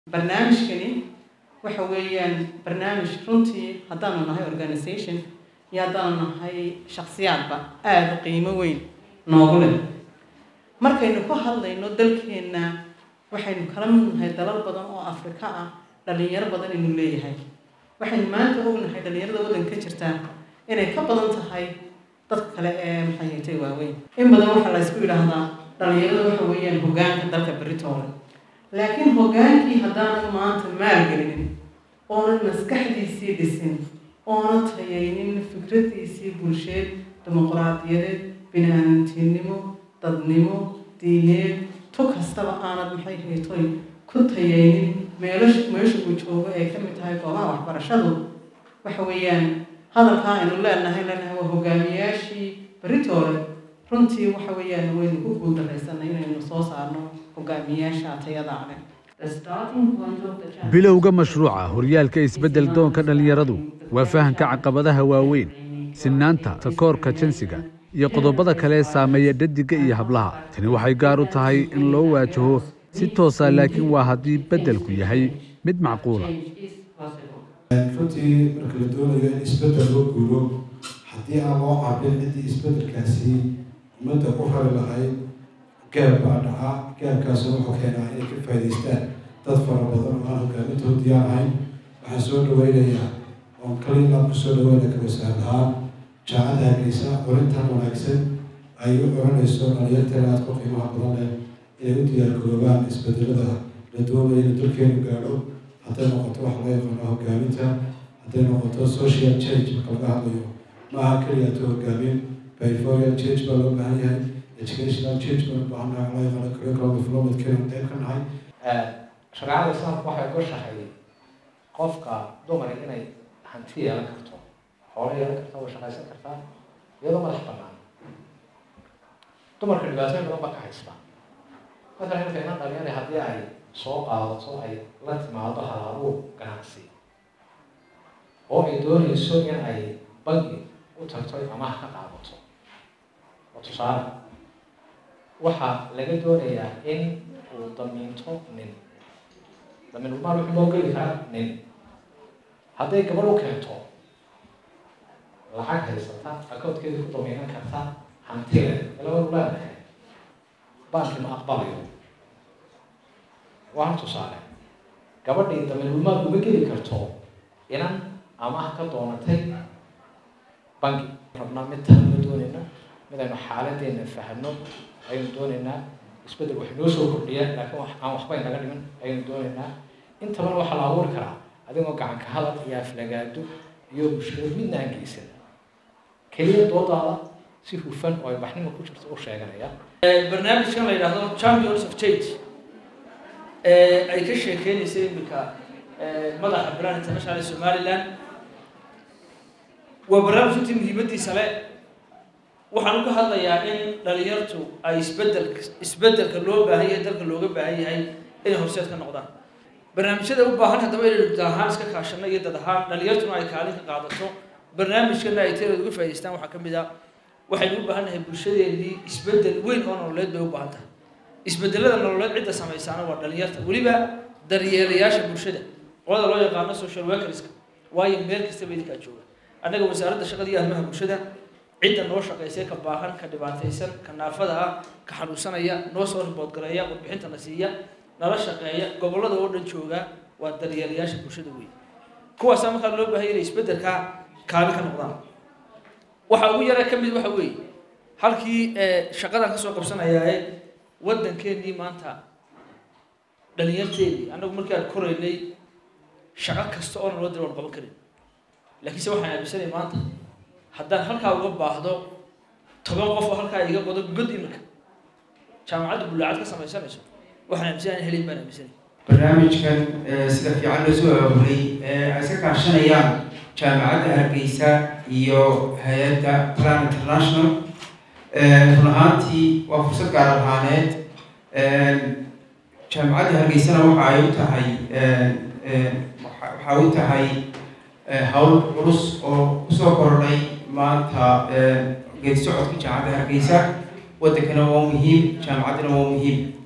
barnaamijkani waxa weeyaan barnaamij runtii haddaanu nahay organisation iyo haddaanu nahay shaksiyaadba aada qiimo weyn noogu leh markaynu ku hadlayno dalkeenna waxaynu kala mid nahay dalal badan oo afrika ah dhalinyaro badan inuu leeyahay waxaynu maanta ognahay dhalinyarada waddanka jirta inay ka badan tahay dadka kale ee maxayatay waaweyn in badan waxaa la ysku yidhaahdaa dhalinyarada waxa weeyaan hogaanka dalka beritoole laakiin hogaankii haddaanan maanta maalgelinin oonan maskaxdiisii dhisin oona tayaynin fikradiisii bulsheed dimuquraadiyadeed bini-aadantinimo dadnimo diineed tu kastaba aanad maxay haytoy ku tayaynin meelash meesha uu joogo ay ka mid tahay goobaha waxbarashadu waxa weeyaan hadalkaa aynu leenahay leenahay waa hogaamiyaashii beritoole runtii waxa weeyaan waynu ku guuldaraysanay inaynu soo saarno hogaamiyaasha tayada leh bilowga mashruuca horyaalka isbeddel doonka dhallinyaradu waa fahamka caqabadaha waaweyn sinnaanta takoorka jinsiga iyo qodobada kale ee saameeya dhadiga iyo hablaha tani waxay gaar u tahay in loo waajaho si toosa laakiin waa haddii beddelku yahay mid macquula runtii marka la doonayo in isbeddel loo guuro haddii aan loo cabin ciddii isbeddelkaasi ummadda ku rari lahayd gaab baa dhaca gaabkaasoo wuxuu keenaa inay ka faa'idaystaan dad fara badan oo aan hoggaamintood diyaar ahayn waxaan soo dhaweynayaa oon kaliinaan ku soo dhaweynaya kawasaar ahaan jaacada hargeysa orintan wanaagsan ay u oranayso dhalinyarteena aad ku qiimaha badan leh inay u diyaargaroobaan isbedelada la doonayo inuu dalkeenu gaadho hadday noqoto wax loo yaqaano hoggaaminta hadday noqoto social change marka laga hadlayo maaha keliya to hoggaamin behavioral change baa loo baahan yahay educational change baa loo baahan yahay loo yaqaano curriculum development keenu qayb ka nahay shareecada islaamku waxay goshahay qofka dumar inay hanti yeelan karto xoolo yeelan karta way shaqaysan kartaa iyadoo madax banaan dumarka dhibaatooyin badan ba ka haysta matalan imika inan dhalinyara haddii ay soo qaadato ay la timaado halaabuu ganacsi oo ay doonayso in ay bangi u tagto amaah ka qaadato oo tusaale waxaa laga doonayaa in uu damiinto nin damiinulmaal wuxuu loo geli karaa nin hadday gabadh u keento lacag haysata akoodkeeda ku damiinan karta hantile ilabadu leedahay banki ma aqbalayo waa hal tusaale gabadhii damiinulmaal uma geli karto inan amaah ka doonatay banki rabnaa mid tahma doonayna mid aynu xaaladeena fahno ayaynu doonaynaa isbeddel wax noo soo kordhiya laakiin aan waxba inaga dhimin ayaynu doonaynaa intabana waxaa la abuuri karaa adigoo gacanka hadal iyo aflagaado iyo mushkilad midna aan geysan keliya doodaada si hufan oo ay waxnimo ku jirto u sheeganaya barnaamijkan la yidhaahdo champions of change ay ka sheekeynaysa iminka madaxa brand international ee somaliland waa barnaamij runtii muhiimadiisa le waxaan ka hadlayaa in dhalinyartu ay isbedel isbedelka loo baahan yahay dalka looga baahan yahay inay horseed ka noqdaan barnaamijyada u baahan haddaba inaynu dad ahaan iska kaashano iyo dad ahaan dhalinyartuna ay kaalin ka qaadato barnaamijkana ay teelooda uga faa'idaystaan waxaa ka mid ah waxaynu u baahan nahay bulshadeennii isbedel weyn oo nololeed bay u baahan tahay isbedelada nololeed cidda samaysaana waa dhalinyarta weliba daryeelayaasha bulshada qolada loo yaqaano social workerska waayo meel kastaba idinkaa jooga annaga wasaaradda shaqada iyo arrimaha bulshada cidda noo shaqaysay ka baahan ka dhibaataysan ka naafada ah ka xanuunsanaya noo soo riboodgareeya warbixinta na siiya nala shaqeeya gobollada oo dhan jooga waa daryeelayaasha bulshada weyn kuwaasaa markaa loo baahanya inay isbeddelkaa kaali ka noqdaan waxaa ugu yara ka mid waxa weeye halkii shaqadan kasoo qabsanayaae waddankeennii maanta dhalinyarteedii annagu markii aan koraynay shaqo kasta oo naloo dira waan qaban karin laakiinse waxaan aaminsanay maanta haddaan halkaa uga baahdo toban qof oo halkaa iga qodo god iminka jaamacadda bullaacad ka samaysanayso waxaan aaminsanay aan helin baan aaminsanay barnaamijkan sida fiican loo soo abuuray ay iska kaashanayaan jaamacadda hargeysa iyo hay-adda plan international run ahaantii waa fursad gaar ahaaneed jaamacadda hargeysana waxa ay u tahay waxay u tahay hawl culus oo kusoo kordhay maanta geedi socodka jaamacadda hargeysa waddankana waa muhiim jaamacaddana waa muhiim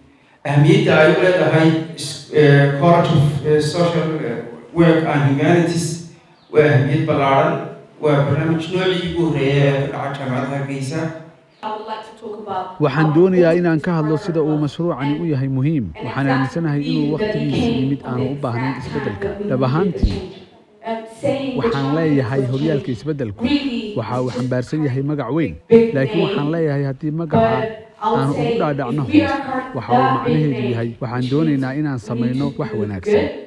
ahamiyadda ay u leedahay college of social work and humanities waa ahamiyad ballaaran waa barnaamij noocii ugu horreeya ee ka dhaca jaamacadda hargeysa waxaan doonayaa inaan ka hadlo sida uu mashruucani u yahay muhiim waxaan aaminsanahay inuu wakhtigiisa yimid aanu u baahnayn isbeddelka dhab ahaantii waxaan leeyahay horyaalka isbeddelku waxa uu xambaarsan yahay magac weyn laakiin waxaan leeyahay haddii magaca aanu ugu dhaadhacno hoos waxa uu macnaheedu yahay waxaan doonaynaa inaan samayno wax wanaagsan